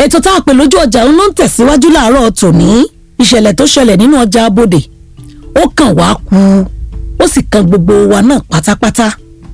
ètò tá a pè lójú ọjà ń ló ń tẹ̀síwájú láàárọ̀ tòní ìṣẹ̀lẹ̀ tó ṣẹlẹ̀ nínú ọjà abodè ó kàn wá kú ó sì kan gbogbo wa náà pátápátá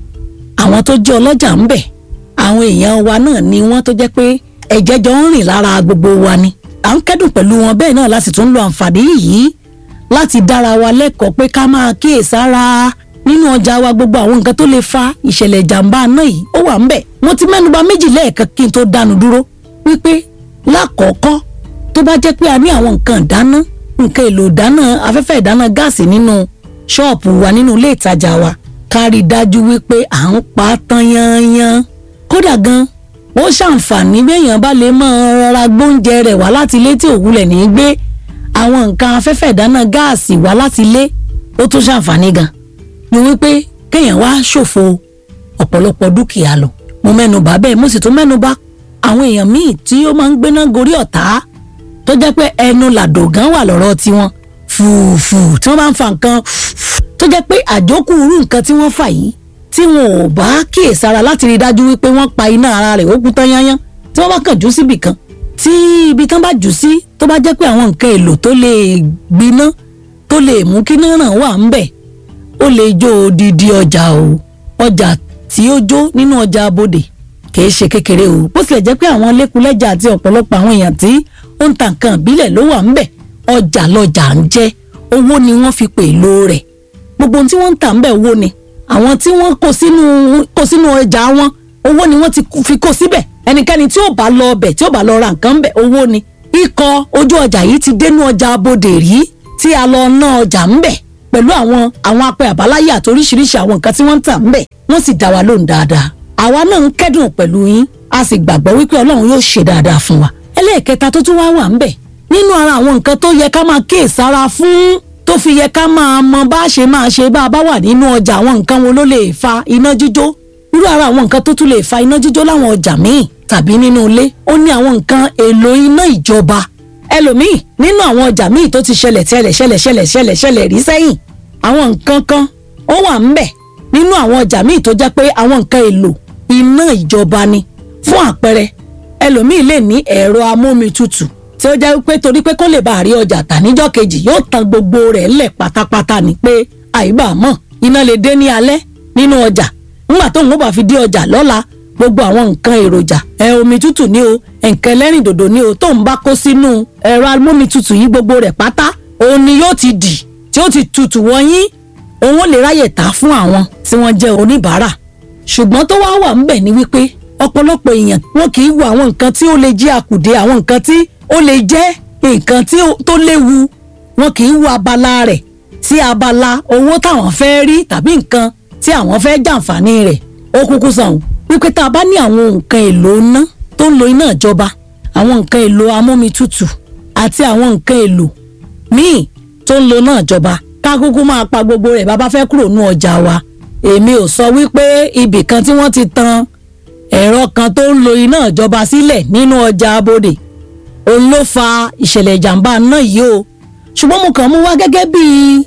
àwọn tó jẹ́ ọlọ́jà ń bẹ̀ àwọn èèyàn wa náà ni wọ́n tó jẹ́ pé ẹ̀jẹ̀ jọ ń rìn lára gbogbo wa ni à ń kẹ́dùn pẹ̀lú wọn bẹ́ẹ̀ náà láti tún lo àǹfààní yìí láti dára wa lẹ́kọ̀ọ́ pé ká máa kíyèsára nínú ọjà wa gbogbo àwọn nǹkan tó lè fa ìṣẹ̀lẹ̀ ìjàmbá náà yìí ó wà ń bẹ̀ mo ti mẹ́nuba méjì lẹ́ẹ̀kan kí n tó dánu dúró wípé lákọ̀ọ́kọ́ tó bá jẹ́ pé a ní àwọn nǹkan ìdáná nǹkan èlò ìdáná afẹ́fẹ́ ìdáná gáàsì nínú ṣọ́ọ̀pù wa nínú ilé ìtajà wa ká rí i dájú wípé à ń pa á tán yányán kódà gan ó ṣàǹfààní béèyàn bá lè máa rọra gbóúnjẹ rẹ̀ wá láti ilé tí òwúlẹ̀ ní í gbé àwọn nǹkan afẹ́fẹ́ ìdáná gáàsì wá láti ilé ó tún ṣàǹfààní gan ni wípé kéèyàn wá ṣòfò ọ̀pọ̀lọpọ̀ dúkìá lọ mo mẹ́nu bà bẹ́ẹ̀ mo sì tún mẹ́nu bà àwọn èèyàn míì tí ó máa ń gbéná gorí ọ̀tá tó jẹ́ pé ẹnu làdò gan wà lọ́rọ̀ tiwọn fùfù tí wọ́n bá ń fa nǹkan tó jẹ́ pé àjókù irú nǹkan tí wọ́n fà yìí tí wọn ò bá kíyèsára láti rí i dájú wípé wọ́n pa iná ara rẹ̀ ó kú tán yányán tí wọ́n bá kàn jù síbì kan tí ibi tán bá jù sí tó bá jẹ́ pé àwọn nǹkan èlò tó lè gbiná tó lè mú kí náà ràn wà ń bẹ̀ ó lè jó odidi ọjà o ọjà tí ó jó nínú ọjà abodè kì í ṣe kékeré o bó tilẹ̀ jẹ́ pé àwọn lẹ́kùlẹ́jà àti ọ̀pọ̀lọpọ̀ àwọn èèyàn tí ó ń ta nǹkan ìbílẹ̀ ló wà ńbẹ̀ ọjà lọjà ń jẹ́ owó ni wọ́n fi pè ló rẹ̀ gbogbo ohun tí wọ́n ń tà ńbẹ̀ owó ni àwọn tí wọ́n kó sínú kó sínú ọjà wọn owó ni wọ́n ti fi kó síbẹ̀ ẹnikẹ́ni tí ò bá lọ ọbẹ̀ tí ò bá lọ ra nǹkan ńbẹ̀ owó ni ikọ̀ ojú ọjà yìí ti dénú ọjà abodè rí tí a lọ ná ọjà ńbẹ̀ pẹ̀lú àwọn àwọn apẹ àbáláyé àti oríṣiríṣi àwọn nǹkan tí wọ́n ń tà ńbẹ̀ wọ́n sì dá wa lóhùn dáadáa àwa náà ń kẹ́dùn pẹ̀lú yín a sì gbàgbọ́ wípé ọlọ́run yóò ṣe dáadáa fún wa ẹlẹ́ẹ̀kẹta tó tún wá wà ńbẹ̀ nínú ara àwọn nǹkan tó yẹ ká máa kíyèsára fún tó fi yẹ ká máa mọ bá a ṣe máa ṣe bá a bá wà nínú ọjà àwọn nǹkan wo ló lè fa iná jíjó irú ara àwọn nǹkan tó tún lè fa iná jíjó láwọn ọjà míì tàbí nínú ilé ó ní àwọn nǹkan èlò iná ìjọba ẹlòmíì nínú àwọn ọjà míì tó ti ṣẹlẹ̀ tẹ́lẹ̀ ṣẹlẹ̀ ṣẹlẹ̀ ṣẹlẹ̀ ṣẹlẹ̀ rí sẹ́yìn àwọn nǹkan kan ó wà ńbẹ̀ nínú àwọn ọjà míì tó jẹ́ pé àwọn nǹkan èlò iná ìjọba ni fún àpẹẹrẹ ẹlòmíì lè ní ẹ̀rọ amómitutù tí ó jẹ́ pé torí pé kó lè bá àrí ọjà tà níjọ́ kejì yóò tan gbogbo rẹ̀ lẹ̀ pátápátá ni pé àìbá mọ̀ iná lè dé ní alẹ́ nínú ọjà ńgbà tóun ó bá fi dé ọjà lọ́la gbogbo àwọn nǹkan èròjà ẹ omi tútù ní o nǹkan ẹlẹ́rìndòdò ní o tóun bá kó sínú ẹ̀rọ amómitutù yìí gbogbo rẹ̀ pátá òun ni yóò ti dì tí ó ti tutù wọ̀nyí òun ó lè ráyè tà fún àwọn tí wọ́n jẹ́ oníbàárà ṣùgbọ́n tó wá wà ńbẹ̀ ni wípé ọ̀pọ̀lọpọ̀ èèyàn wọn kì í wo àwọn nǹkan tí ó lè jẹ́ àkùdé àwọn nǹkan tí ó lè jẹ́ nǹkan tó léwu wọn kì í wo abala rẹ̀ sí abala owó táwọn fẹ́ rí tàbí nǹkan tí àwọn fẹ́ jàǹfààní rẹ̀ ó kúkú sàn wípé tá a bá ní àwọn nǹkan èlò iná tó ń lo iná ìjọba àwọn nǹkan èlò amómitutù àti àwọn nǹkan èlò míì tó ń lo iná ìjọba ká kúkú máa pa gbogbo rẹ̀ bá bá fẹ́ kúrò ní ọjà wa èmi ò sọ wípé ibì kan tí wọ́n ti tan ẹ̀rọ kan tó ń lo iná ìjọba sílẹ̀ nínú ọjà abodè òun ló fa ìṣẹ̀lẹ̀ ìjàmbá náà yìí o ṣùgbọ́n mo kàn mú wá gẹ́gẹ́ bí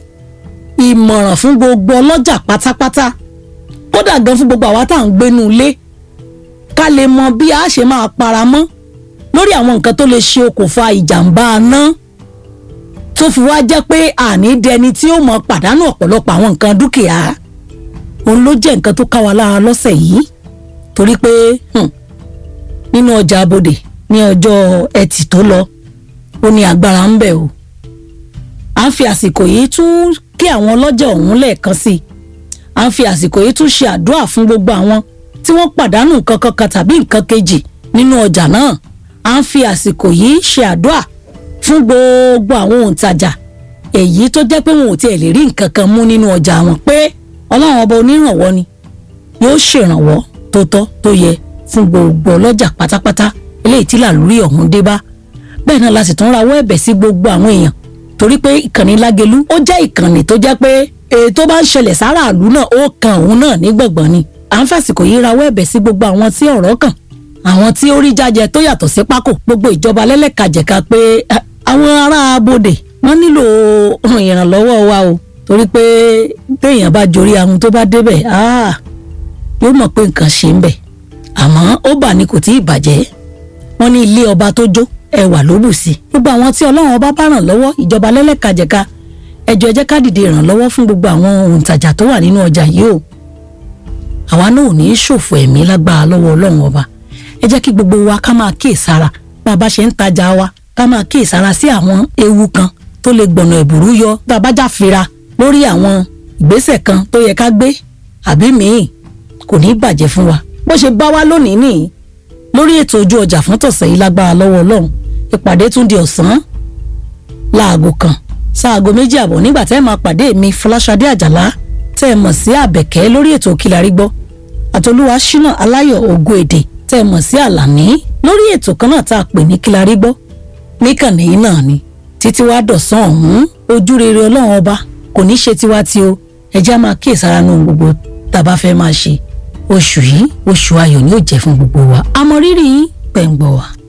ìmọ̀ràn fún gbogbo ọlọ́jà pátápátá kódà gan fún gbogbo àwa tá à ń gbénu ilé ká lè mọ bí a ṣe máa paramọ́ lórí àwọn nǹkan tó lè ṣe okùnfà ìjàmbá náà tó fi wá jẹ́ pé àní dẹni tí ó mọ pàdánù ọ̀pọ̀lọpọ̀ àwọn nǹkan dúkìá òun ló jẹ́ nǹkan tó ká wa lára lọ́sẹ̀ yìí torí pé nínú ọjà abodè ní ọjọ́ ẹtì tó lọ ó ní agbára ń bẹ o à ń fi àsìkò yìí tún kí àwọn ọlọ́jà ọ̀hún lẹ́ẹ̀kan sí i à ń fi àsìkò yìí tún ṣe àdúrà fún gbogbo àwọn tí wọ́n pàdánù nǹkan kankan tàbí nǹkan kejì nínú ọjà náà à ń fi àsìkò yìí ṣe àdúrà fún gbogbo àwọn òǹtajà èyí tó jẹ́ pé wọn ò tiẹ̀ lè rí nǹkan kan mú nínú ọjà wọn pé ọlọ́run ọba onírànwọ́ ni yóò ṣèrànwọ́ tó tọ́ tó yẹ fún gbogbo ọlọ́jà pátápátá eléyìí tí làlúrí ọ̀hún dé bá bẹ́ẹ̀ náà la sì tún rawọ́ ẹ̀bẹ̀ sí gbogbo àwọn èèyàn torí pé ìkànnì lágelú ó jẹ́ ìkànnì tó jẹ́ pé ètò bá ń ṣẹlẹ̀ sára àlú náà ó kan òun náà ní gbọ̀ngbọ̀n ni à ń fàsìkò yìí rawọ́ ẹ̀bẹ̀ sí gbogbo àwọn tí ọ̀rọ̀ kàn àwọn tí ó rí jájẹ tó yàtọ̀ sí pákó gbogbo ìjọba lẹ́lẹ́kajẹ̀ka pé àwọn ará abodè wọ́n nílò ìrànlọ́wọ́ wa o torí pé téèyàn bá jorí ahun tó bá débẹ̀ yóò mọ̀ pé nǹkan ṣe ń bẹ̀ àmọ́ ó bà ní kò tí ì bàjẹ́ wọ́n ní ilé ọba tó jó ẹwà ló bù sí gbogbo àwọn tí ọlọ́run ọba bá ràn lọ́wọ́ ìjọba lẹ́lẹ́kajẹ̀ka ẹjọ́ ẹ jẹ́ ká dìde ìrànlọ́wọ́ fún gbogbo àwọn òǹtajà tó wà nínú ọjà yìí o àwa náà ò ní í ṣòfò ẹ̀mí lágbára lọ́wọ́ ọlọ́run ọba ẹ jẹ́ kí gbogbo wa ká máa kíyèsára bá a bá ṣe ń tajà wa ká máa kíyèsára sí àwọn ewu kan tó lè gbọ̀nà ẹ̀bùrú yọ bá a bá jáfira lórí àwọn ìgbésẹ̀ kan tó yẹ ká gbé àbí míì kò ní í bàjẹ́ fún wa bó ṣe bá wa lónìí nìyí lórí ètò ojú ọjà fún tọ̀sẹ̀ yìí lágbára lọ́wọ́ ọlọ́run ìpàdé tún di ọ̀sán láago kan sáago méjì àbọ̀ nígbà tẹ́ ẹ máa pàdé mi fọláṣadé àjàlá tẹ́ ẹ mọ̀ sí àbẹ̀kẹ́ lórí ètò Kílárí Gbọ́ àtolúwa ṣínà aláyọ̀ ògo èdè tẹ́ ẹ mọ̀ sí àlàní lórí ètò kan náà tá a pè ní Kílárí Gbọ́ níkànnì yìí náà ni títí wàá dọ̀sán ọ̀hún ojú rere ọlọ́run ọba kò ní ṣe tiwa tí o ẹ já máa kíyèsára nù gbogbo tá a bá fẹ́ máa ṣe oṣù yìí oṣù ayọ̀ ni ó jẹ́ fún gbogbo wa àmọ́ rírì yín pẹ̀ ń gbọ́ wa.